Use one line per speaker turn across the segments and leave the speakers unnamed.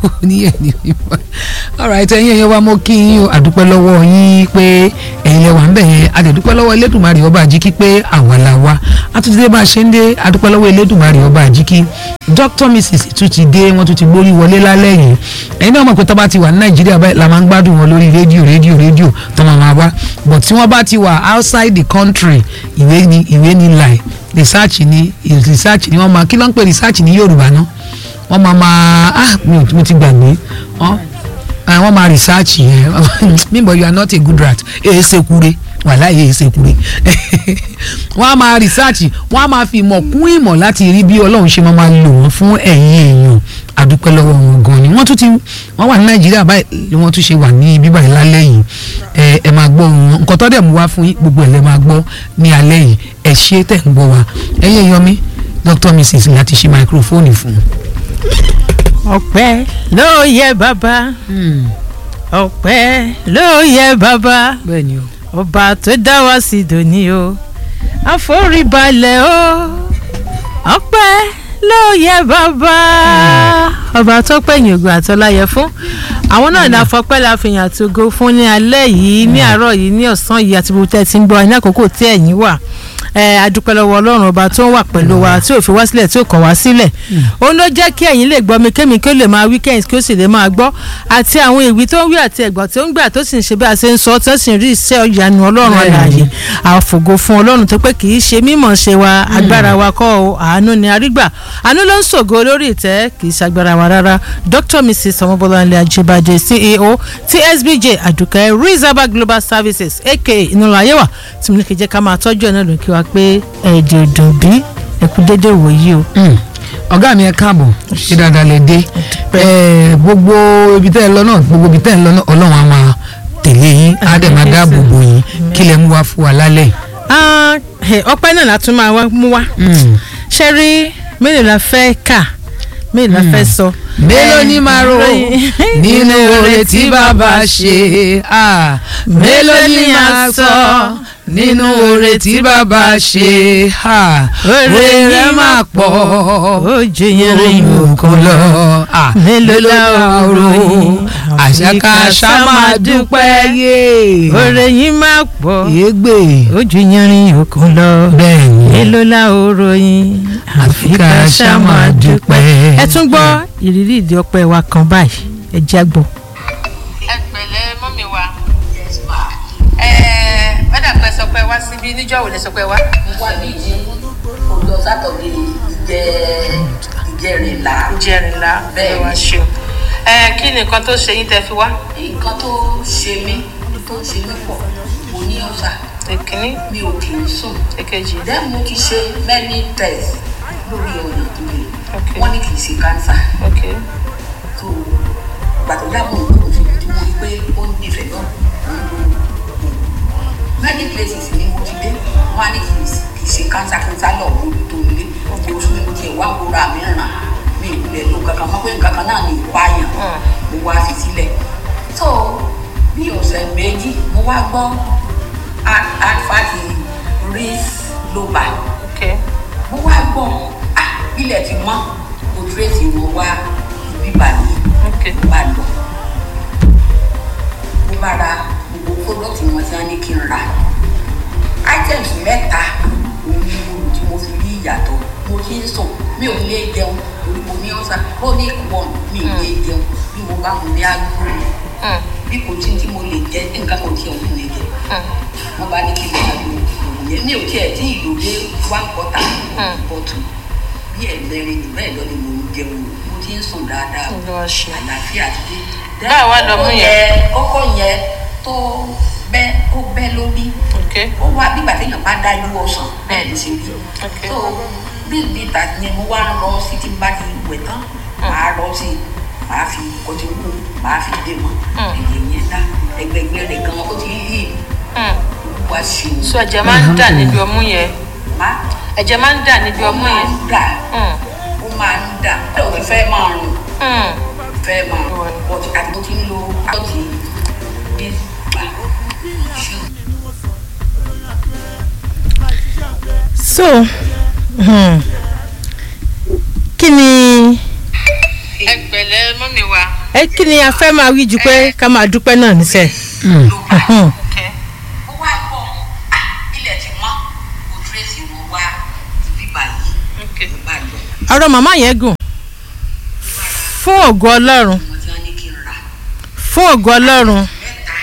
ní ẹni mímọ́ alright ẹ̀yin ẹ̀yin wa mo kí yín o àdúpẹ́ lọ́wọ́ yín pé ẹ̀yin lẹ wà ń bẹ̀ yẹn àdẹ̀dúpẹ́ lọ́wọ́ Elédùmarè ọba àjíkí pé àwa la wá àtúntìdé bá a ṣe ń dé àdúpẹ́ lọ́wọ́ Elédùmarè ọba àjíkí Dr Mrs tún ti dé wọ́n tún ti gbórí wọlé lálẹ́ yìí ẹ̀yin náà mọ̀ pé tó bá ti wà ní Nàìjíríà báyìí la máa ń gbádùn wọn lórí rédíò rédíò rédíò tó máa máa wá but tí wọ́n bá ti wà outside the country ìwé ni ìwé ni láì research ni research ni wọ́n máa kí ló ń pè research ní Yorùbá náà wọ́n máa máa ah mi ò mo ti gbàgbé ọ́ ah, wọ́n máa research yẹn mímọ̀ you are not a good rat èyí ṣekure wàhálà èyí ṣekure wọ́n á máa research wọ́n á máa fi ìmọ̀ kún ìmọ̀ láti rí bí Ọlọ́run ṣe máa máa lò wọ́n fún ẹ̀yin èèyàn àdúpẹ́ lọ́wọ́ wọn gan ni wọ́n tún ti wọ́n wà ní Nàìjíríà báyìí wọ́n tún ṣe wà ní ibi báyìí lálẹ́ yìí ẹ ẹ máa gbọ́ wọn nǹkan tó dẹ̀ mú wá fún yín gbogbo ẹ̀ lẹ́ máa gbọ́ ní alẹ́ yìí ẹ ṣé tẹ̀ ń gbọ́ wa ẹ̀yin èèyàn mi Dr Mrs láti ṣe máikrófóònù fún un
ọpẹ́ ló yẹ bàbá ọpẹ́ ló yẹ bàbá
bẹ́ẹ̀ ni o.
ọba tó dá wa sí dòní o àforíbalẹ̀ o ọpẹ́ ló yẹ bàbá ọba tó pẹ̀yìn ògùn àtọ́láyẹ fún àwọn náà ní afọpẹ́ la fi yàn àti ògo fún ní alẹ́ yìí ní àárọ̀ yìí ní ọ̀sán yìí àti gbogbo tẹ́ ti ń gbọ́ ní àkókò tí ẹ̀yin wà ẹ adúpẹ́ lọ́wọ́ ọlọ́run ọba tó ń wà pẹ̀lú wa tí ò fi wá sílẹ̀ tí ò kọ̀ wá sílẹ̀ òun ló jẹ́ kí ẹ̀yin lè gbọ́ mi kémi kí ó lè máa weekend kí ó sì lè máa gbọ́ àti àwọn ìwí tó ń wí àti ẹ̀gbọ́n tó ń gbà tó sì ń ṣe bí a ṣe ń sọ tó sì ń rí iṣẹ́ ìyanu ọlọ́run àlàyé àfògo fún ọlọ́run tó pé kì í ṣe mímọ̀ ṣe wa agbára wa kọ́ o àánú ni arígbà àánú ló ń ṣògo lórí ìtẹ́ kì í ṣagbára wa rárá Dr Mrs ọmọbọláńlé ajibade CEO TSBJ àdùkẹ́ Rizaba Global Services aka ìnúlọ ayéwà tí mo ní kí jẹ́ ká máa tọ́jú ẹ̀ náà ló ń kí wa pé ẹ̀ẹ́dẹ̀ òdùn bí ẹ̀kú dédé wòyí o.
ọ̀gá mi ẹ káàbọ̀ ṣe dáadáa lè dé Eh, gbogbo ibi tẹ́ ẹ lọ náà gbogbo ibi tẹ́ ẹ lọ náà ọlọ́run á máa tẹ̀lé yín á dẹ̀ máa dáàbò bò yín kí lẹ mú wá fún wa lálẹ́ yìí.
Ah, eh, ọpẹ́ náà la tún máa wá- mú wá
Mm.
ṣe rí mélòó la fẹ́ kà mélòó la fẹ́ sọ.
mélòó ni màá rò nínú oore tí bàbá ṣe Ah, mélòó ni màá sọ nínú oore tí bàbá ṣe Ah, oore rẹ̀ máa pọ̀
ó jẹ yẹn rìn
òkun lọ Ah,
Mélòó la ó ròyìn?
àṣàkáṣà máa dúpẹ́ yé
oore yín máa pọ̀
yégbè
ojú yẹn rìn òkun lọ
bẹ́ẹ̀ ni
mélòó la ó ròyìn
Àfi ká ṣá máa dúpẹ́.
ẹ tún gbọ́ ìrírí ìdí ọpẹ́ wa kan báyìí ẹ jẹ́ gbọ́.
ẹ pẹ̀lẹ́ mọ́mí wa ẹ ẹ dàpẹ́ sọ pé wá síbí níjọ́ wo lẹ sọ pé wá.
wà ní ọjọ́ sátọ̀dé ìjẹ́ ìjẹ́rìnlá
ìjẹrìnlá ẹ
Bẹ́ẹ̀
wá
ni.
ṣeun ẹ kí ni nǹkan tó ṣe yín tẹ́ fi wá.
nǹkan tó ṣe mí tó ṣe mí pọ̀ mo ní ọ̀sà
èkínní
mi ò kì í sùn
èkejì
then mo ti ṣe many tests lórí ọ̀nà tó lè
Okay.
wọ́n ní kì í ṣe cancer
ok
tó gbàtọ́ dáàbò nǹkan tó tí mo rí pé ó ń nífẹ̀ẹ́ náà mo ń lo oògùn many places ni mo ti dé wọ́n á ní kì í ṣe- kì í ṣe cancer cancer lọ mo tó nílé oṣù mi mo tiẹ̀ wá wúra mi ràn mi ò lè lo kankan mọ́ pé nǹkan kan náà ní ìpààyàn mo wá fi sílẹ̀ so bí ọ̀sẹ̀ méjì mo wá gbọ́ alfati ris loba
ok
mo wá gbọ́ ah ilẹ̀ ti mọ́ mo tírèsì wọn wá ibi bàyìí
ok
bá lọ mo bá ra gbogbo fọlọ́tì wọn tí wọ́n ní kí n ra items mẹ́ta òun ni mo lò tí mo fi rí ìyàtọ̀ mo ti ń sùn mi ò lè jẹun torí mo ní ọ̀sà chronic one mi ò lè jẹun bí mo bá mo ní àgbo
Mm,
bí kò tí tí mo lè jẹ nǹkan kan tí òun lè jẹ
mm,
wọ́n bá ní kí n máa lo òògùn yẹn mi ò tiẹ̀ tí ìlò dé one quarter
Mm.
bottle bí ẹ̀ẹ́dẹ́rin jù bẹ́ẹ̀ lọ ni mo ń jẹun mo ti ń sùn dáadáa o
Olúwa ṣe.
àlàáfíà ti dé.
Báwo wá lọ mú
Kókó
yẹn?
kókó yẹn tó bẹ́ ó bẹ́ lórí
ok
ó wá bígbà téèyàn bá dájú ọsàn bẹ́ẹ̀ ló ṣe rí
Ok.
so bí bíta yẹn mo wá ń lọ sí tí n bá ti wẹ̀ tán màá lọ sí i màá fi kọjú wù màá fi dé mọ́
Mm.
èyí yẹn dá ẹgbẹgbẹ rẹ̀ gan ó ti yí
Mm.
wá sí i
so ẹ̀jẹ̀ máa ń dà níbi ọmú yẹn
má
ẹ̀jẹ̀ máa ń dà níbi
ó
ọmú
máa
yẹn.
ń dà
Mm,
ó máa ń dà ó fẹ́ máa rùn
mm,
fẹ́ máa bọ̀t àti mo ti ń lo àti bí gbà ṣù.
so hmm, kí ni
ẹ pẹ̀lẹ́ mọ́mì wa
ẹ kí ni a fẹ́ máa wí ju pé ká máa dúpẹ́ náà níṣẹ́.
ló bá
Mhm.
kẹ́
ó wá bọ̀ ah, ilẹ̀ ti mọ́ kò tírèsì wọn wá bíbá yìí
ok
ló bá lọ
ọ̀rọ̀ màmá yẹn gùn fún ògo ọlọ́run
wọn tí wọn ní kí n rà
fún ògo ọlọ́run
mẹ́ta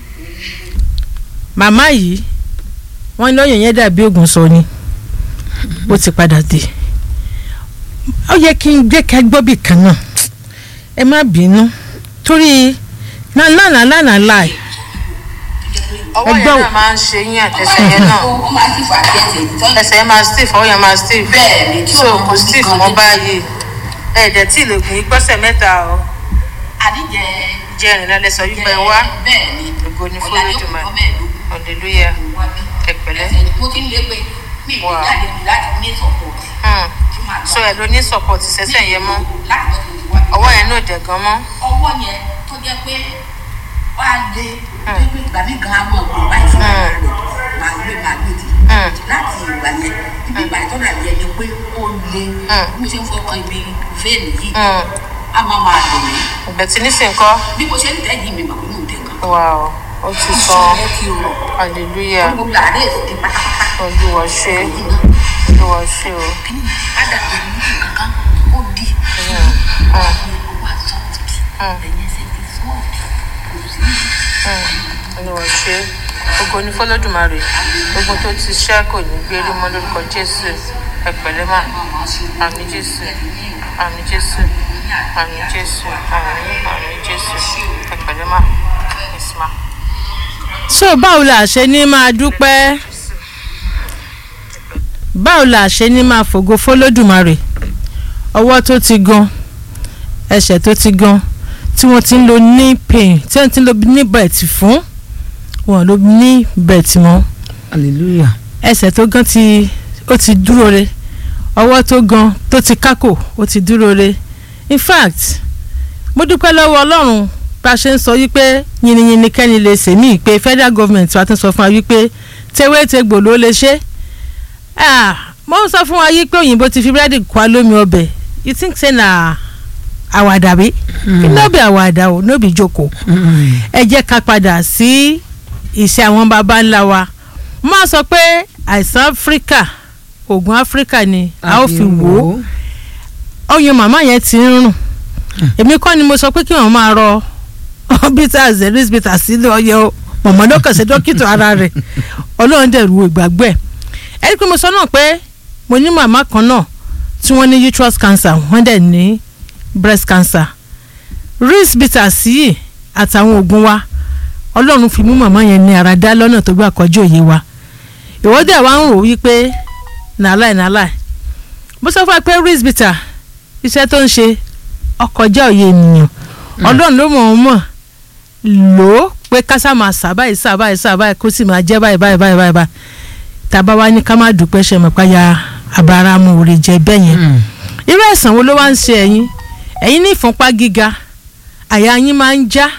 màmá yìí wọ́n ní òyìn yẹn dàbí ògùn sọ ni ó ti padà dé ó yẹ kí n gbé kẹgbọ́ bì kan náà ẹ má bínú torí lánàá lánàá láì
ọwọ́
Ẹgbẹ́
yẹn
wo-
náà máa ń ṣe yín àtẹsẹ̀ yẹn náà
ó ó máa ti fà á jẹ́ tèmi tọ́jú
ẹsẹ̀ yẹn máa stiff ọwọ́ yẹn máa stiff
bẹ́ẹ̀ ni tí
so
ó
kò stiff mọ́ báyìí ẹ̀ẹ́dẹ̀ tí ìlẹ̀kùn yìí gbọ́sẹ̀ mẹ́ta o
àdíjẹ
jẹ́ ìrìnà lẹ́sọ̀ wípé wá
bẹ́ẹ̀ ni
ògo ni fún
ọ̀làdé
Olódùmarè.
òkú mẹ́ẹ̀ẹ́dógún
hallelujah
wá bí
ẹ̀pẹ̀lẹ́
ẹsẹ̀ mo ti ń lé pé mi ì lè
Wow.
jáde mi láti ní support
Hmm.
tí màá gbà.
so ẹ̀ ló ní support ìṣẹ́sẹ̀ yẹn mọ́
láti lọ́ọ́ tó ti wá bí.
ọwọ́ yẹn náà dẹ̀ gan mọ́
ọwọ́ yẹn tó jẹ́ pé wá lé tó pé ìgbà mi gan amọ̀ kò báyìí fún ara rẹ̀ máa gbé máa gbé ti láti ìgbà yẹn ibi ìgbà tó dàbí ẹni pé ó lé bí mo ṣe ń fọwọ́ ibi vein yìí
Hmm.
a máa máa dùn mí
ìbẹ̀tí nísìnyí kọ́
bí mo ṣe ń tẹ́ yìí mi mọ̀ pé mò ń tẹ̀ nǹkan
wow ó ti sọ
ẹ ti rọ̀
hallelujah
gbogbo àárẹ̀ ti pátápátá
olúwa ṣe
yìí náà
olúwa ṣe o
kí ni ádàbí ní kankan ó di ó wá sọ́ọ̀tì ẹ̀yìn ẹsẹ̀ ti sọ́ọ̀tì kò sí
olúwa ṣe ògo ni fọlọ́dùmarè ogun tó ti ṣẹ́ kò ní gbérí mọ́ lórúkọ jésù ẹ̀pẹ̀lẹ́ mà àmì jésù àmì jésù àmì jésù àmì àmì jésù ẹ̀pẹ̀lẹ́ mà yes ma.
so báwo la ṣe ní máa dúpẹ́ báwo la ṣe ní máa fògo fọlọ́dùmarè ọwọ́ tó ti gan ẹsẹ̀ tó ti gan tí wọ́n ti ń lo knee pain tí wọ́n ti ń lo knee belt fún wọn ló knee belt mọ́
hallelujah
ẹsẹ̀ tó gan ti ó ti dúró re ọwọ́ tó gan tó ti kákò ó ti dúró re in fact mo dúpẹ́ lọ́wọ́ ọlọ́run bá a ṣe ń sọ wípé yìnyínyìn kẹ́ni lè ṣe mí pé federal government wa tún sọ fún wa wípé tewétegbò ló lè ṣe Ah, mo ń sọ fún wa yí pé òyìnbó ti fi búrẹ́dì kọ́ lómi ọbẹ̀ you think say na àwàdà bí no be àwàdà o no be joko ẹ jẹ́ ká padà sí ìṣe àwọn baba ńlá wa mo máa sọ pé àìsàn áfíríkà oògùn áfíríkà ni a ó fi wò ó ọyàn màmá yẹn ti ń rùn èmi kọ́ ni mo sọ pé kí wọ́n máa rọ bitters zeris bitters sílé ọyẹ o mọ̀mọ́ ló kàn sí dókítà ara rẹ̀ ọlọ́run dẹ̀ ru ìgbàgbẹ́ ẹ rí i pé mo sọ náà pé mo ní màmá kan náà tí wọ́n ní uterus cancer wọ́n dẹ̀ ní breast cancer ris bitters yìí àtàwọn oògùn wa ọlọ́run fi mú màmá yẹn ní ara dá lọ́nà tó gbà kọjú òye wa ìwọ́dẹ̀ wa ń rò wípé nàláì nàláì mo sọ fún wa pé ris bitter iṣẹ́ tó ń ṣe ọkọjá òye ènìyàn ọlọ́run ló mọ̀ ọ́n mọ̀ lò ó pé kásá máa sà báyìí sà báyìí sà báyìí kó sì máa jẹ́ báyìí báyìí báyìí báyìí báyìí tàbá wa ní ká má dúpẹ́ ṣe mọ̀ páyà abaramu òrè jẹ bẹ́ẹ̀ yẹn irú ẹ̀sán wo ló wá ń ṣe ẹ̀yin ẹ̀yin ní ìfúnpá gíga àyà yín máa ń já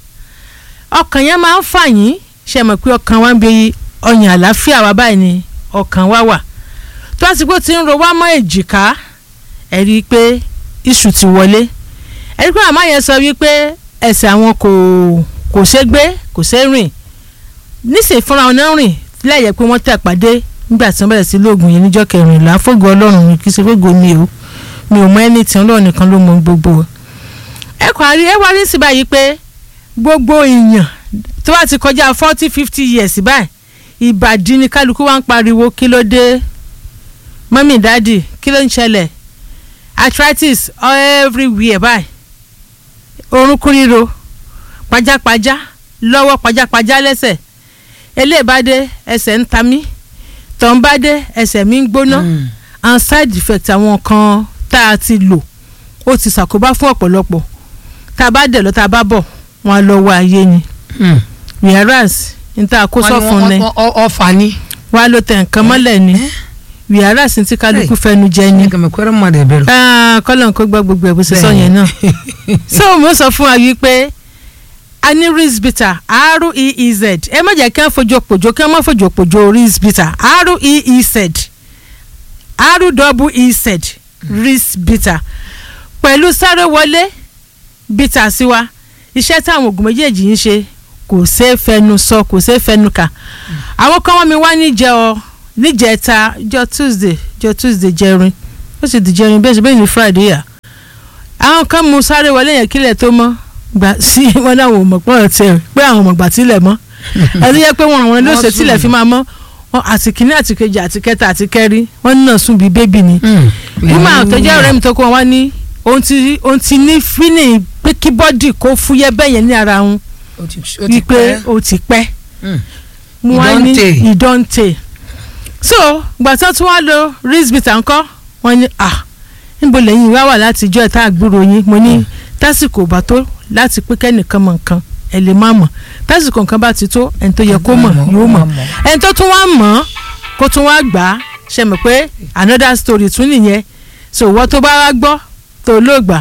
ọkàn yẹn máa ń fà yín ṣe mọ̀ pé ọkàn wa ń bi ọyàn àlàáfíà wa báyìí ni ọkàn wa wà tó àsìkò tí ń ro wá mọ́ èjìká ẹ rí i pé iṣu ti wọlé ẹ rí i pé màmá yẹn sọ wípé ẹsẹ̀ àwọn kò kò ṣe gbé kò ṣe rìn níṣẹ́ fúnra wọn náà rìn lẹ́yẹ̀ pé wọ́n tẹ̀ pàdé nígbà tí wọ́n bẹ̀rẹ̀ sí lóògùn yẹn níjọ́ kẹrìnlá fógo ọlọ́run mi kì í ṣe fógo mi o mi ò mọ ẹni tí ọlọ́run nìkan ló mọ gbogbo ẹ kọ́ àrí ẹ wá rí sí báyìí pé gbogbo èèyàn tó bá ti kọjá forty fifty years báyìí ìbàdí ni kálukú wá ń pariwo kí ló dé mọ́mí dáàdì kí ló ń ṣẹlẹ̀ arthritis everywhere báyìí orúnkún ríro pajápajá lọ́wọ́ pajápajá lẹ́sẹ̀ eléèbádé ẹsẹ̀ ń ta mí tọ́ǹbádé ẹsẹ̀ mi ń gbóná and side effect àwọn kan tá a ti lò ó ti ṣàkóbá fún ọ̀pọ̀lọpọ̀ tá a bá dẹ̀ lọ tá a bá bọ̀ wọn á lọ wá ayé ni whereas n ta kó sọ fún ni
ọfà ni.
wọn á lọ tẹ̀ nǹkan mọ́lẹ̀ ni whereas n ti kálukú fẹnu jẹ ni
ẹgbẹ̀mọ̀ kọ́rọ́ mọ̀ dẹ̀ bẹ̀rù.
kọ́lọ̀ kó gbọ́ gbogbo ẹ̀ bó ṣe sọ yẹn náà so mo sọ fún wa wípé a ní risbita r-e-e-z ẹ má jẹ́ kí wọ́n fojú òpòjò kí wọ́n má fojú òpòjò risbita r-e-e-z r-double-e-z risbita pẹ̀lú sáré wọlé bítà sí wa iṣẹ́ táwọn oògùn méjèèjì ń ṣe kò ṣeé fẹnu sọ kò ṣeé fẹnu kà àwọn kan wọ́n mi wá níjẹ ọ níjẹta jọ tuesday jọ tuesday jẹrin ó sì di jẹrin bẹ́ẹ̀ sì bẹ́ẹ̀ ni friday yà àwọn kan mú sáré wọlé yẹn kílẹ̀ tó mọ́ gbà sí wọn náà wò mọ̀ pọ̀ tẹ̀ pé àwọn ọmọ gbà tilẹ̀ mọ́ ẹni yẹ pé wọn àwọn ló ṣe tilẹ̀ fi máa mọ́ wọn àti kìíní àti kejì àti kẹta àti kẹrin wọn náà sùn bíi bébì ni nígbà tó jẹ́ ọ̀rẹ́ mi tó kọ́ wọn wá ní òun ti òun ti ní fílẹ̀ pé kí bọ́dì kó fúyẹ́ bẹ́ẹ̀ yẹn ní ara òun wípé ó ti pẹ́ mo wá ní
Ìdọ́ǹtè.
ìdọ́ǹtè so gbàtọ́ tí wọ́n lo rizbita ńkọ́ wọ́n ní à níbo lẹ́yìn wá wà láti ijọ́ ẹ̀ta àgbúrò yín mo ní tásìkò bá tó láti pé kẹ́nìkan mọ̀ nǹkan ẹ̀ lè má mọ̀ tásìkò nǹkan bá ti tó ẹni tó yẹ kó mọ̀ yóò mọ̀ ẹni tó tún wá mọ̀ kó tún wá gbà á ṣe mọ̀ pé another story tún nìyẹn so wọ́n tó bá wá gbọ́ tó ló gbà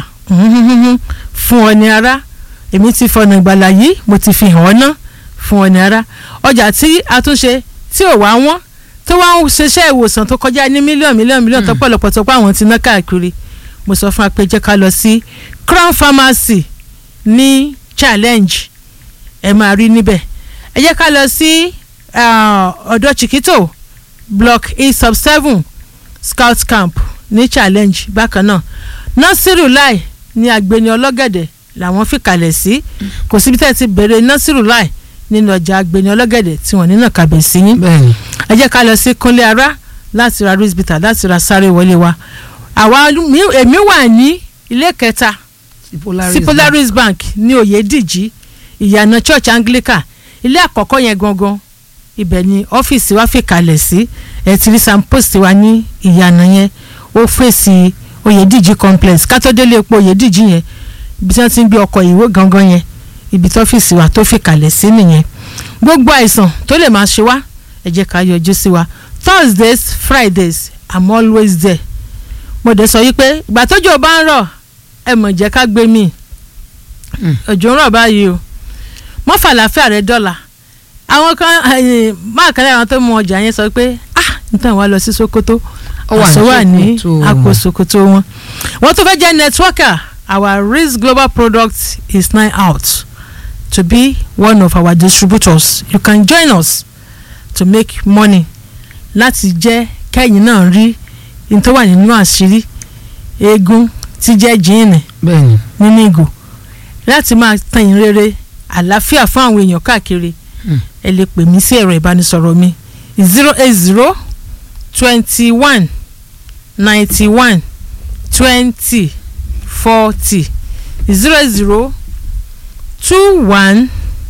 fún ọ ní ara èmi ti fọ̀nà ìgbàlà yìí mo ti fi hàn ọ́ ná fún ọ ní ara ọjà tí a tún ṣe tí ò wá wọ́n tó wá ń ṣiṣẹ́ ìwòsàn tó kọjá ní mílíọ̀nù mílíọ̀nù mílíọ̀nù tó pọ̀lọpọ̀ tó pọ̀ àwọn ti ná káàkiri mo sọ fún wa pé jẹ́ ká lọ sí crown pharmacy ní challenge ẹ máa rí níbẹ̀ ẹ jẹ́ ká lọ sí ah, ọ̀dọ̀ chiquito block e sub seven scout camp ní challenge bákan náà nasiru lai ní agbeni ọlọ́gẹ̀dẹ̀ làwọn fìkàlẹ̀ sí kò síbi tẹ́ ẹ ti bẹ̀rẹ̀ nasiru lai nínú ọjà agbeni ọlọ́gẹ̀dẹ̀ tí wọ́n nínà kàbẹ̀ sí yín
bẹ́ẹ̀ni
ẹ jẹ́ ká lọ sí kúnlé ara láti ra risbita láti ra sáré wọlé wa àwa mi- èmi wà ní ilé kẹta sí polaris bank ní oyèdíjì ìyànà church anglican ilé àkọ́kọ́ yẹn gangan ibẹ̀ ni ọ́fíìsì wa fi kalẹ̀ sí ẹ̀ ti rí sampost wa ní ìyànà yẹn ó fèsì oyèdíjì complex kátó-délé epo oyèdíjì yẹn ibi tí wọ́n ti ń gbé ọkọ̀ ìwé gangan yẹn ibi tí ọ́fíìsì wa tó fi kalẹ̀ sí nìyẹn gbogbo àìsàn tó lè máa ṣe wá ẹ jẹ́ ká yọjú sí wa thursdays fridays i'm always there mo dẹ̀ sọ yí pé ìgbà tójò bá ń rọ̀ ẹ mọ̀ jẹ́ ká gbé mi òjò ń rọ̀ báyìí o mọ́ fàlàfẹ́ rẹ dọ́là àwọn kan máa kálẹ̀ àwọn tó mú ọjà yẹn sọ pé ah nítorí wàá lọ sí Sokoto
Ó wà ní
àṣọ wà ní
Sokoto
àpò
wọn.
Sokoto wọn wọ́n tó fẹ́ jẹ́ networker our risk global product is now out to be one of our distributors you can join us to make money láti jẹ́ kẹ́yìn náà rí ní tó wà nínú àṣírí eegun tí jẹ́ jíìnì
bẹ́ẹ̀ni
nínú ìgò láti máa tan ìyìn rere àlàáfíà fún àwọn èèyàn káàkiri
Mm.
ẹ lè pè mí sí ẹ̀rọ ìbánisọ̀rọ̀ mi zero eight zero twenty one ninety one twenty forty zero eight zero two one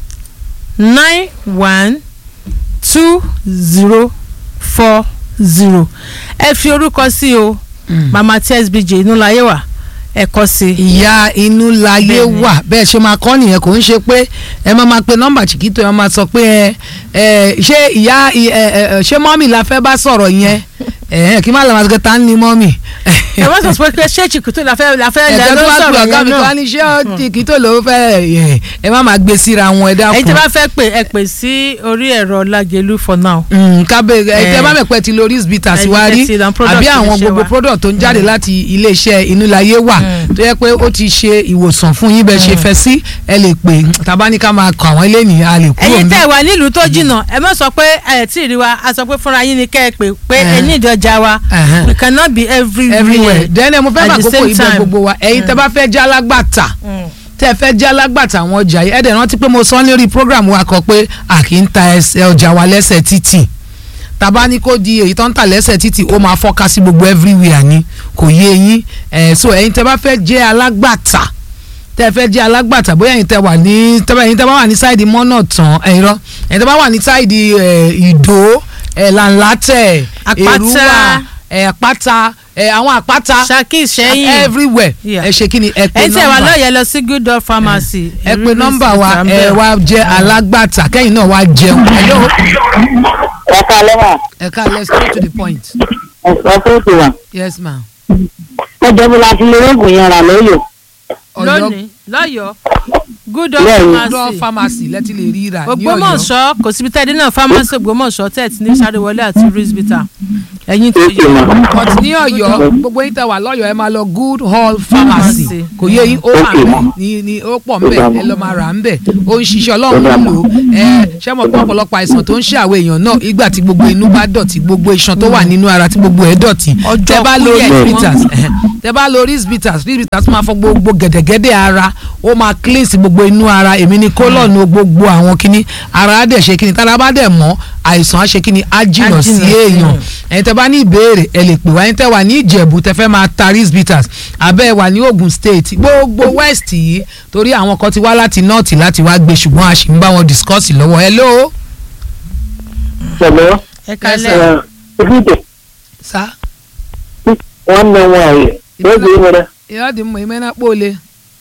nine one two zero four zero ẹ fi orúkọ sí o mama tsbj inú láyé wà ẹ kọ sí i.
ìyá inú láyé
Bẹ́ẹ̀ni.
wà bẹ́ẹ̀ ṣe máa kọ́ nìyẹn kò ń ṣe pé ẹ máa máa pe nọ́mbà chiquito ẹ máa sọ pé ẹ ẹ ṣé ìyá ẹ ẹ ṣé mọ́mì la fẹ́ bá sọ̀rọ̀ yẹn ẹ kí má lè máa sọ pé ta ni mọ́mì.
ẹ wọ́n sọ pé ṣé chiquito la fẹ́ la fẹ́ lẹ́
ẹ̀jẹ̀
ló
tó wá pè
sọ̀rọ̀
ọ̀gá
yẹn
mi
náà
kan ní ṣé chiquito ló fẹ́ ẹ ẹ má máa gbé síra wọn ẹ dákun.
ẹ̀yin tí a bá fẹ́ pè ẹ pè sí orí ẹ̀rọ Lágelú for now.
kábẹ́ ẹ
Eh.
tẹ́ bá mẹ̀pẹ́ ti lórí bitters
Ẹ̀yin
wá
tẹ́
rí
ti ra product
àbí àwọn
iléeṣẹ́
gbogbo
wa.
product tó ń jáde láti iléeṣẹ́ inúláyé wà tó yẹ pé ó ti ṣe ìwòsàn fún yín bẹ́ẹ̀ ṣe fẹ́ sí ẹ lè pè tàbá ní ká máa kọ àwọn eléyìí a lè kúrò
ẹ̀yin
níbẹ̀.
tẹ́ wà nílùú tó jìnnà ẹ má sọ pé ẹ tí ì rí wa a sọ pé fúnra yín ni kẹ́ ẹ pè pé ẹ ní ìdọ̀jà wa
Uh-huh.
we cannot be everywhere.
everywhere then ẹ mo fẹ́
at
máa
the
kókó
same
ibẹ̀
time.
gbogbo wa ẹ̀yin tẹ́ bá fẹ́ jẹ́ alágbàtà
Mm.
tẹ́ fẹ́ jẹ́ alágbàtà àwọn ọjà yìí ẹ̀dẹ̀ rántí pé mo sọ lórí program wa kan pé a kì í ta ẹsẹ̀ ọjà wa lẹ́sẹ̀ títì tàbá ní kó di èyí tó ń tà lẹ́sẹ̀ títì ó máa fọ́ká sí gbogbo everywhere ni kò yé yín ẹ̀ so ẹ̀yin tẹ́ bá fẹ́ jẹ́ alágbàtà tẹ́ fẹ́ jẹ́ alágbàtà bóyá ẹ̀yin tẹ́ wà ní tẹ́ bá ẹ̀yin tẹ́ bá wà ní sáìdì mọ́nà tán ẹ̀yin rọ ẹ̀yin tẹ́ bá wà ní sáìdì ẹ̀, ìdó ẹ̀ làǹlátẹ̀
Àpáta.
èrúwà ẹ̀ àpáta ẹ̀ àwọn àpáta
Ṣakí Ìṣẹ́yìn
everywhere
Yeah.
ẹ ṣe kí ni ẹ pe
ẹ̀yin tí ẹ wà
nọ́mbà
lọ́yẹ̀ lọ sí good dog pharmacy.
ẹ pe nọ́mbà wa ẹ wá jẹ́ alágbàtà kẹ́yìn náà wá jẹun hello
ẹ̀ka lẹ́wà
ẹ ká let's go to the point
ẹ̀sọ́ tó ti wà.
yes ma
ó jẹ́ bí láti lè rògùn yẹn rà lóyò.
lónìí lọ́yọ̀ọ́ good dog
Bẹ́ẹ̀ni.
ọ̀dọ́
pharmacy.
pharmacy lẹ́tí lè rí rà ní ọ̀yọ́
Ògbómọ̀ṣọ́ kò síbi tẹ́ẹ̀dí náà pharmacy Ògbómọ̀ṣọ́ tẹ́ẹ̀tì ní sáré wọlé àti risbita ẹ̀yin tó
Èkó
yọ
mà.
but ní ọ̀yọ́ gbogbo yín tẹ wà lọ́yọ̀ ẹ máa lọ good hall pharmacy
Pharmacy.
kò yé yín ó wà
Okay,
ńbẹ̀
ma'am.
ní ní ó pọ̀ ńbẹ̀
Okay,
ẹ lọ máa rà ńbẹ̀ ó ń ṣiṣẹ́
Okay,
ọlọ́run ń
ma'am.
lò ó ẹ ṣé mo pọ̀ ọ̀pọ̀lọpọ̀ àìsàn tó ń ṣe àwọn èèyàn náà ìgbà tí gbogbo inú bá dọ̀tí gbogbo iṣan tó wà nínú ara tí gbogbo ẹ̀ dọ̀tí
Ọjọ́
tẹ bá lo
kúrẹ̀ ni
rispitas
wọ́n.
tẹ bá lo rispitas rispitas máa fọ gbogbo gẹ̀dẹ̀gẹ̀dẹ̀ ara ó máa cleanse gbogbo inú ara èmi ni kólọ́ọ̀nù gbogbo àwọn kinní ara á dẹ̀ ṣe kinní tára bá dẹ̀ mọ́ àìsàn á ṣe kinní á jìnà
Á
sí
jìnnà sí
èèyàn
èèyàn.
ẹ̀yin tẹ́ bá ní ìbéèrè ẹ lè pè wá ẹ̀yin tẹ́ wà ní ìjẹ̀bú tẹ́ fẹ́ máa ta rispitas abẹ́ ẹ wà ní Ogun State gbogbo west yìí torí àwọn kan ti wá láti north láti wá gbé ṣùgbọ́n a sì ń bá wọn discuss lọ́wọ́ hello
Hello.
ẹ kalẹ̀
Eh, Ifite,
sa
nwanne m nwaanyị. Oge ị nwere,
ìyá dị mma ime na kpole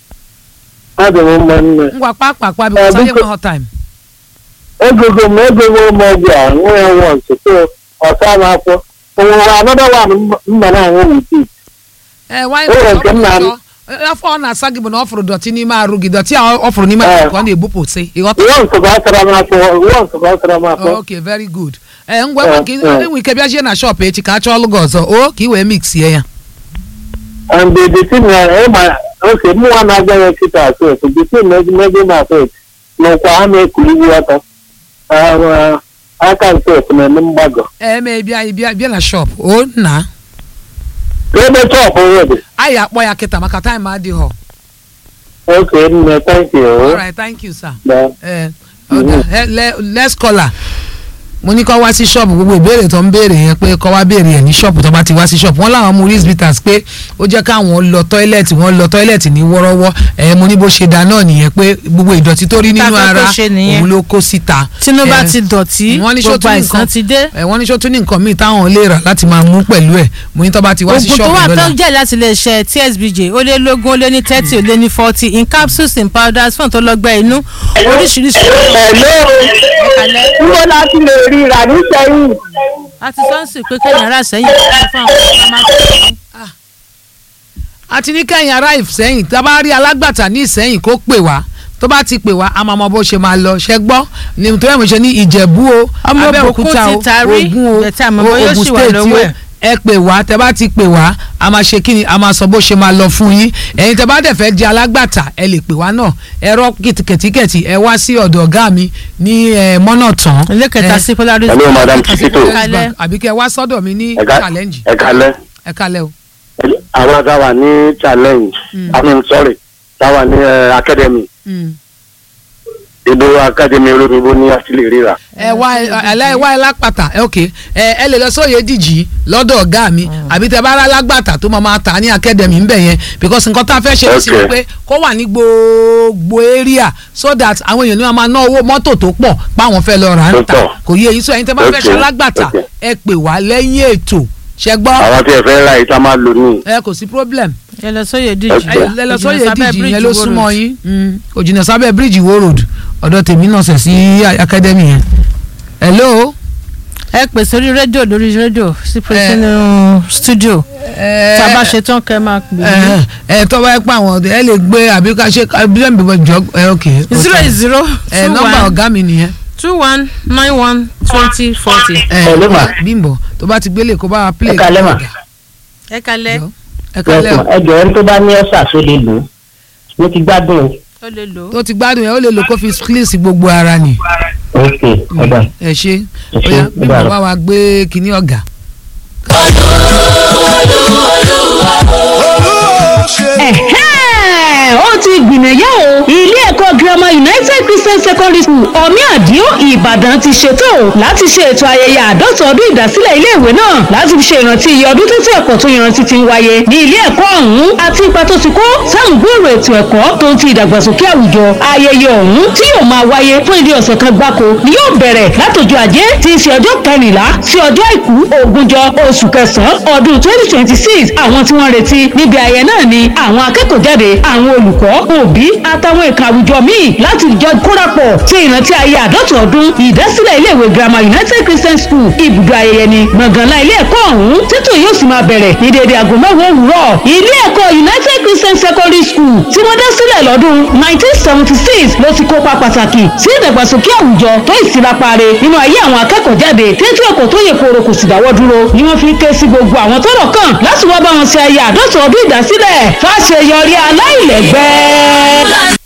adị m mma nne.
ngwa kpakpakpa
Eh,
because anyị
biko-
enweghị time
Egego m egego m ọgwụ a nwe ya nwa nso ọsa m afọ. Onwere another one m- mma na-aṅụ with it.
ee nwanyị
O nwere nke m na-
afọ ọ na-asa gị bụ na ọ fụrụ dọtị n'ime arụ gị dọtị a ọ fụrụ n'ime
Eh.
arụ ka ọ na-ebupụsị ịghọta
Nwa nso ga-asara m afọ, nwa nso ga-asara m afọ.
ok very good ee ngwa
Eh,
maka
eh.
enwe ike bịa jie na shop echi ka a chọọ ọlụ gị ọzọ o ka ị wee mixie ya
And the the thing na ịma oke mụnwa na-agwa ya kịta asọ the thing na ezimego na asọ n'ụkwa ha na-ekuli iwu ọtọ. Ah, aka nke ofu na-eme mgbagọ.
ee mee bịa bịa bịa na shop o nna
Ebe chọpụ nwere.
anyị akpọ ya kịta maka time adịghọ
Okay, nne, thank you.
alright thank you sir
Bye.
ẹ ọ̀dà ẹ lẹ let's call her mo ní kọ́ wá sí ṣọ́ọ̀bù gbogbo ìbéèrè tó ń béèrè yẹn pé kọ́ wá béèrè ẹ̀ ní ṣọ́ọ̀bù tó bá ti wá sí ṣọ́ọ̀bù wọ́n láwọn mú risk bitters pé ó jẹ́ káwọn lọ tọ́ílẹ̀tì wọ́n lọ tọ́ílẹ̀tì ní wọ́rọ́wọ́ ẹ̀ mo ní bó ṣe dá náà nìyẹn pé gbogbo ìdọ̀tí tó rí
Tá
nínú
fẹ́ kó
ara
ṣe nìyẹn.
òun ló kó síta.
tínú bá
Eh,
ti dọ̀tí
wọ́n ní ṣó
gbogbo
tún ní
àìsàn
nǹkan-
ti dé
ẹ̀ wọ́n ní ṣó tún ní nǹkan míì táwọn lè rà láti máa mú pẹ̀lú ẹ̀ mo ní tó bá ti wá sí
oògùn tó
ṣọ́ọ̀bù
wà tó
lọ́la.
jẹ́ láti lè ṣe tsbj ó lé lógún ó lé ní thirty ó lé ní forty in capsules in powders fún ìtọ́lọ́gbẹ́ inú oríṣiríṣi
Hello. Níbo la ti lè rí rà ní sẹ́yìn?
àti sọ́ọ̀sì pé kéèyàn rà sẹ́yìn fún àwọn ọmọ máa ń
àti ní kẹ́yìn ará ìsẹ́yìn tá a bá rí alágbàtà ní ìsẹ́yìn kó pè wá tó bá ti pè wá a máa mọ bó ṣe máa lọ ṣẹ gbọ́ ní tó yẹ mo ṣe ní ìjẹ̀bú o
Ọmọ
abẹ́òkúta
Ògùn
o
ti tarí,
ògùn o
bẹ̀tẹ̀ àmọ́ bóyá ó
Ògùn
ṣì wà
state o
lọ́wọ́ ẹ̀.
ẹ pè wá tẹ bá ti pè wá a máa ṣe kíni a máa sọ bó ṣe máa lọ fún yín ẹ̀yin tẹ bá dẹ̀ fẹ́ di alágbàtà ẹ lè pè wá náà ẹ̀rọ kìtìkẹ̀tìkẹ̀tì ẹ wá sí ọ̀dọ̀ ọ̀gá mi ní ẹ, mọ́nà tán
ilé kẹta sí polaris
Hello, madam Chiquito.
Kalẹ̀.
àbí kẹ́ ẹ wá sọ́dọ̀ mi ní
Ẹ ká-
challenge
ẹ kalẹ
ẹ kalẹ̀ o.
àwọn tá a wà ní challenge i mean sorry tá a wà ní eh, academy
Mm.
ìdó academy olóyìnbó ní àtìlè ríra.
ẹ wá ẹ ẹ wá ẹ lápàtà ẹ ok ẹ ẹ lè lọ sóye dìjì lọ́dọ̀ ọ̀gá mi àbí tẹ bá rà lágbàtà tó máa máa tà ní academy ńbẹ yẹn because nǹkan tá a fẹ́ ṣe sí ni
Okay.
pé kó wà ní gbogbo area so that àwọn èèyàn ní wọn máa ná owó mọ́tò tó pọ̀ páwọn fẹ́ lọ rà ń
Tó
tà
pọ̀.
kò yé eyín sọ ẹ̀yin tẹ bá fẹ́ ṣe
Okay.
lágbàtà
Okay.
ẹ pè wá lẹ́yìn ètò ṣẹ gbọ́
àwọn tí ẹ fẹ́ ra yìí tá a máa lò ní.
ẹ kò sí problem
ẹ lọ sóye díjì
Okay.
ẹ lẹ lọ sóye
Òjìnà sábẹ́
dìjì
bridge
yẹn ló
Wo
súnmọ́
Road.
yín Mm. òjìnà sábẹ́ bíríìjì wo road ọ̀dọ̀ tèmi náà sẹ̀ sí academy yẹn hello.
ẹ pè sórí rédíò lórí rédíò sí pé sínú studio
ẹ
tá a bá ṣe tán kẹ́ máa pè
ẹ ẹ tọ́ bá yẹ pé àwọn ọ̀dọ́ ẹ lè gbé àbí ká ṣe bílẹ̀ bíbọ̀ jọ ẹ ok.
mí zero eight zero
ẹ
two
nọ́mbà
one
ọ̀gá mi nìyẹn.
two one nine one twenty forty.
ẹ
Hello, ma.
bímbọ tó bá ti gbélé kó bá wa play.
Ẹ kalẹ́ mà.
ẹ kalẹ̀
Jọ. ẹ kalẹ́ o.
ẹ jọ̀ọ́ ẹni tó bá ní ọ̀sà tó lè lò ó mo ti gbádùn o.
ó lè lò ó.
tó ti gbádùn yẹn ó lè lo kó fi cleanse gbogbo ara ni.
ok ọ̀dà
ẹ ṣe
Ẹ ṣé,
bóyá
ó
bímbọ
dára.
bá wa gbé kinní ọ̀gá.
Ẹ̀hẹ́n, ó ti gbìnàyà o ilé ẹ̀kọ́ girama United Christian Secondary School ọ̀mí àdìo Ìbàdàn ti ṣètò láti ṣe ètò ayẹyẹ àádọ́ta ọdún ìdásílẹ̀ iléèwé náà láti fi ṣe ìrántí iye ọdún tó tí ẹ̀kọ́ tó yanrantí ti ń wáyé ní ilé ẹ̀kọ́ ọ̀hún àti ipa tó ti kó sáwọn gbòòrò ètò ẹ̀kọ́ tó ń ti ìdàgbàsókè àwùjọ ayẹyẹ ọ̀hún tí yóò máa wáyé fún ìdí ọ̀sẹ̀ kan gbáko ni yóò bẹ̀rẹ̀ látọjọ́ ajé tí í ṣe ọjọ́ kẹrìnlá sí ọjọ́ àìkú ogúnjọ́ oṣù kẹsàn-án ọdún twenty twenty six àwọn tí wọ́n retí níbi ayẹyẹ náà ni àwọn akẹ́kọ̀ọ́ jáde àwọn olùkọ́ òbí àtàwọn ẹ̀ka àwùjọ míì láti jọ kórapọ̀ ṣe ìrántí ayé àádọ́ta ọdún ìdásílẹ̀ iléèwé girama united christian school ibùdó ayẹyẹ ni gbọ̀ngànlá ilé ẹ̀kọ́ ọ̀hún títò yóò sì máa bẹ̀rẹ̀ ní déédéé aago mẹ́wàá òwúrọ̀ ilé ẹ̀kọ́ united christian secondary school tí wọ́n dá sílẹ̀ lọ́dún 1976 ló ti kópa pàtàkì sí ìdàgbàsókè àwùjọ tó ìsirapare nínú ayé àwọn akẹ́kọ̀ọ́ jáde tètè ọkọ̀ tó yẹ kóró kò sì dáwọ́ dúró ni wọ́n fi ń ké sí gbogbo àwọn tọ́rọ̀ kàn láti wá bá wọn ṣe ayé àádọ́ta ọdún ìdásílẹ̀ fàṣeyọrí aláìlẹ́gbẹ́.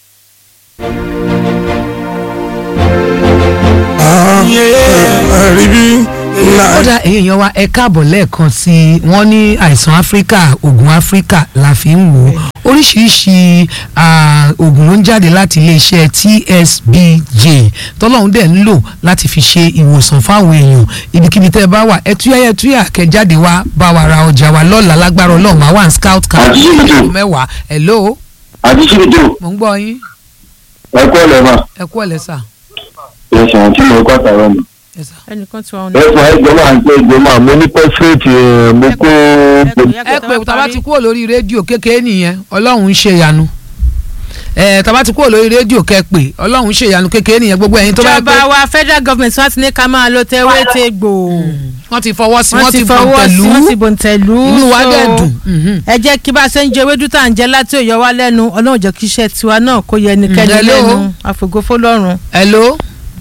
rí bí
kódà èyí èèyàn wa ẹ káàbọ̀ lẹ́ẹ̀kan sí i wọ́n ní àìsàn áfíríkà oògùn áfíríkà la fi ń wò ó oríṣiríṣi ah, oògùn ló ń jáde láti iléeṣẹ́ TSBJ tọ́lọ́hún dẹ̀ ń lò láti fi ṣe ìwòsàn fáwọn èèyàn ibikíbi tẹ́ ẹ bá wà ẹtúyà ẹtúyà kẹjáde wá bá wa ra ọjà wa lọ́la lágbára ọlọ́run wá wà ní scout camp
Àti ṣíbìtì.
mẹ́wàá hello
àti síbìtì
mò ń gbọ́ yín
ẹ̀kọ́ lẹ́mà
ẹ kú ọ̀lẹ́ sà
ẹ̀sán tí mo kọ́ àtàwọn mi.
ẹ sà.
ẹnìkan tí wọn
ẹ̀sán ẹ̀jọ̀ máa ń pé ẹ̀jọ̀ máa mo ní pẹ́sírẹ́tì mo kó
ẹ pé tàbá ti kúrò lórí rédíò kékeré nìyẹn ọlọ́run ń ṣe ìyanu ẹ tàbá ti kúrò lórí rédíò kẹ pé ọlọ́run ń ṣe ìyanu kékeré nìyẹn gbogbo ẹ̀yin tó bá yẹ pé
ìjọba wa federal government wọn ti ní ká máa lo tewé tegbò
wọ́n ti fọwọ́ sí
wọ́n
wọ́n
ti
ti
fọwọ́ sí
bọ̀tẹ̀lú
wọ́n ti bòǹtẹ̀lú
inú wa
so
dẹ̀ dùn mhm.
ẹ jẹ́ kí bá a ṣe ń jẹ ewédú tá à ń jẹ láti òyọ wa lẹ́nu ọlọ́run jẹ́ kí iṣẹ́ tiwa náà kó yẹ ẹnikẹ́ni
Hello?
lẹ́nu àfògófó lọ́rùn.
hello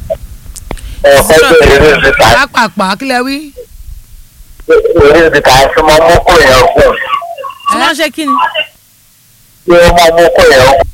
ẹgbẹ́ eré ìta
pápápá kílẹ̀ wí.
eré ìta tí wọ́n mú kó yẹn kú
tí wọ́n ṣe kí ni.
tí wọ́n mú kó yẹn kú.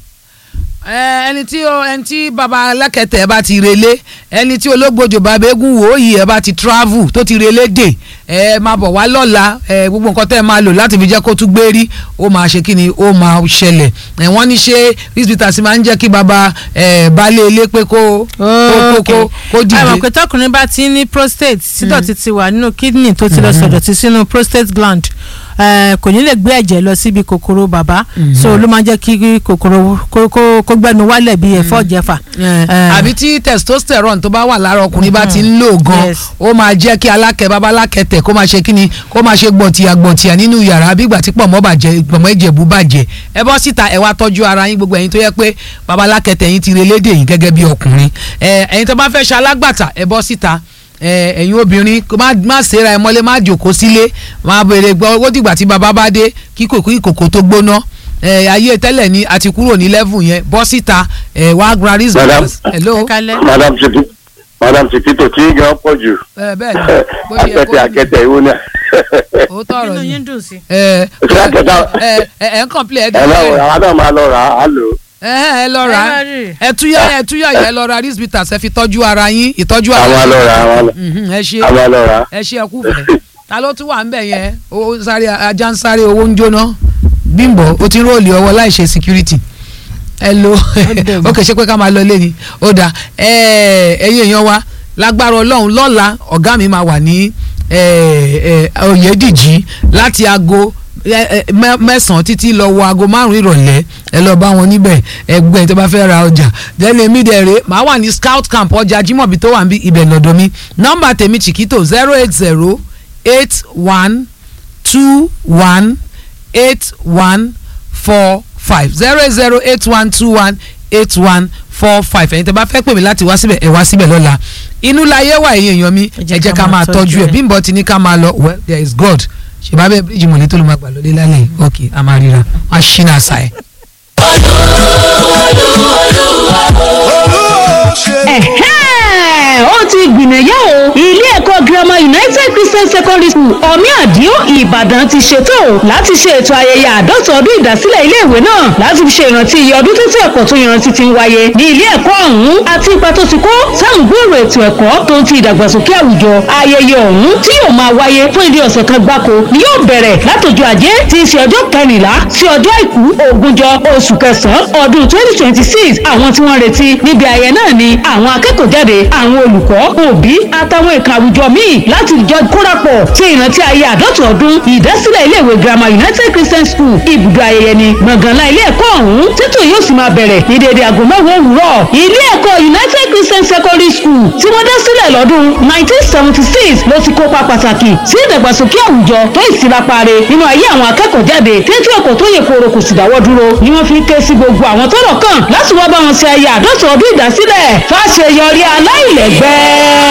ẹ ẹni tí o ẹni tí baba alákẹ̀tẹ̀ bá ti relé ẹni tí ológbòjò bàbá eégún wò ó yìí ẹ bá ti travel tó ti relé dè ẹ máa bọ̀ wá lọ́la ẹ gbogbo nǹkan tẹ́ ẹ máa lò láti fi jẹ́ kó tún gbé rí ó máa ṣe kí ni ó máa ṣẹlẹ̀ ẹ wọ́n ní ṣé hospital sì máa ń jẹ́ kí baba ẹ baálé ilé pé kó kó kó kó kó
àmọ̀
dìde
pé tọkùnrin bá ti ní prostate sídọ̀tí ti wà nínú kidney tó ti lọ sọ̀dọ̀tí sínú prostate gland eh, kò ní lè gbé ẹ̀jẹ̀ lọ síbi kòkòrò bàbá so ló máa ń jẹ́ kí kòkòrò kó- kó kó gbẹnu wálẹ̀ bí ẹ̀fọ́ jẹ̀fà.
ẹ àbí tí testosterone tó bá wà lára ọkùnrin bá ti ń lò gan
Yes.
ó máa jẹ́ kí alákẹ́ bàbá alákẹ́tẹ̀ kó máa ṣe kíni kó máa ṣe gbọ̀ntìyà gbọ̀ntìyà nínú yàrá bí ìgbà tí pọ̀mọ́ bàjẹ́ pọ̀mọ́ ìjẹ̀bú bàjẹ́ ẹ bọ́ síta ẹ wá tọ́jú ara yín gbogbo ẹ̀yin tó yẹ pé bàbá alákẹ́tẹ̀ yín ti relédè yín gẹ́gẹ́ bí ọkùnrin ẹ ẹ̀yin tó bá fẹ́ ṣe alágbàtà ẹ bọ́ síta ẹ ẹ̀yin obìnrin kó má má ṣera ẹ mọ́lé má jòkó sílé má béèrè gbọ́ owó dìgbà tí bàbá bá dé kí kòkó ìkòkò tó gbóná ẹ ayé tẹ́lẹ̀ ni a ti kúrò ní level yẹn bọ́ síta ẹ wá gba
Madam.
reasons hello
ẹ kálẹ̀.
madam titi madam titi tó tí gan pọ̀ jù
ẹ bẹ́ẹ̀ ni bó ṣe yẹ kó
akẹ́tẹ̀ akẹ́tẹ̀ ìwọ náà.
ó tọrọ
inú
ni
yín dùn sí.
ẹ
Ṣé àkẹ́tà-
ẹ ẹ ẹ ń kọ́ńplẹ̀ ẹ
ẹ lọ
dùn
àwọn náà máa lọ rà á lò.
ẹ ẹ lọ rà
Ẹ
á
lọ rí.
ẹ túyà ẹ túyà yẹ lọ ra risbitas ẹ fi tọ́jú ara yín ìtọ́jú ara
àwọn lọ rà á àwọn
Mhm, ẹ ṣe
lọ rà á.
ẹ ṣe ẹkú fẹ́ ta ló tún wà ń bẹ̀ yẹn owó sáré ajá ń sáré owó ń jóná bímbọ ó ti ń róòlì ọwọ́ láì ṣe security ẹ lo ó kè ṣe pé ká máa lọ lé ni ó dà ẹ ẹ̀yin èèyàn wa lágbára Ọlọ́run lọ́la ọ̀gá mi máa wà ní ẹ, ẹ, Oyèdìjí láti aago ẹ, ẹ, mẹ- mẹ́sàn-án títí lọ wọ aago márùn-ún ìrọ̀lẹ́ ẹ lọ bá wọn níbẹ̀ ẹgbẹ́ tó bá fẹ́ ra ọjà dẹ́nu èmi dẹ̀ rè màá wà ní scout camp ọjà Jimobi tó wà níbi ibẹ̀ lọ́dọ̀ mi nọ́mbà tèmi Chiquito zero eight zero eight one two one eight one four five zero eight zero eight one two one eight one four five ẹ̀yin tẹ́ bá fẹ́ pè mí láti wá síbẹ̀ ẹ̀ wá síbẹ̀ lọ́la inú láyé wà ẹ̀yin èèyàn mi ẹ jẹ́ ká máa tọ́jú ẹ̀ Bímbọ́ ti ní ká máa lọ well there is God ṣèbá bẹ́ẹ̀ bíríjì mọ̀lẹ́ tó ló máa gbà lọ́lé lálẹ́ ok a máa ríra wọ́n á ṣí náà ṣá ẹ̀.
Ẹ̀hẹ́n, ó ti gbìnàyà o ilé ẹ̀kọ́ girama united christian secondary school omi àdìo ìbàdàn ti ṣètò láti ṣe ètò ayẹyẹ àádọ́ta ọdún ìdásílẹ̀ iléèwé náà láti fi ṣe ìrántí iye ọdún tó tí ẹ̀kọ́ tó yanrantí ti ń wáyé ní ilé ẹ̀kọ́ ọ̀hún àti ipa tó ti kó sáwọn gbòòrò ètò ẹ̀kọ́ tó ń ti ìdàgbàsókè àwùjọ ayẹyẹ ọ̀hún tí yóò máa wáyé fún ìdí ọ̀sẹ̀ kan gbáko ni yóò bẹ̀rẹ̀ látọjọ́ ajé tí í ṣe ọjọ́ kẹrìnlá sí ọjọ́ àìkú ogúnjọ́ oṣù kẹsàn-án ọdún twenty twenty six àwọn tí wọ́n retí níbi ayẹyẹ náà ni àwọn akẹ́kọ̀ọ́ jáde àwọn olùkọ́ òbí àtàwọn ẹ̀ka àwùjọ míì láti jọ kórapọ̀ ṣe ìrántí ayé àádọ́ta ọdún ìdásílẹ̀ iléèwé girama united christian school ibùdó ayẹyẹ ni gbọ̀ngànlá ilé ẹ̀kọ́ ọ̀hún títò yóò sì máa bẹ̀rẹ̀ ní déédéé aago mẹ́wàá òwúrọ̀ ilé ẹ̀kọ́ united christian secondary school tí wọ́n dá sílẹ̀ lọ́dún 1976 ló ti kópa pàtàkì sí ìdàgbàsókè àwùjọ tó ìsirapare nínú ayé àwọn akẹ́kọ̀ọ́ jáde tètè ẹ̀kọ́ tó yẹ kóró kò sì dáwọ́ dúró ni wọ́n fi ń ké sí gbogbo àwọn tọ́rọ̀ kàn láti wá bá wọn ṣe ayé àdọ́tọ̀ ọdún ìdásílẹ̀ fáṣeyọrí aláìlẹ́gbẹ́.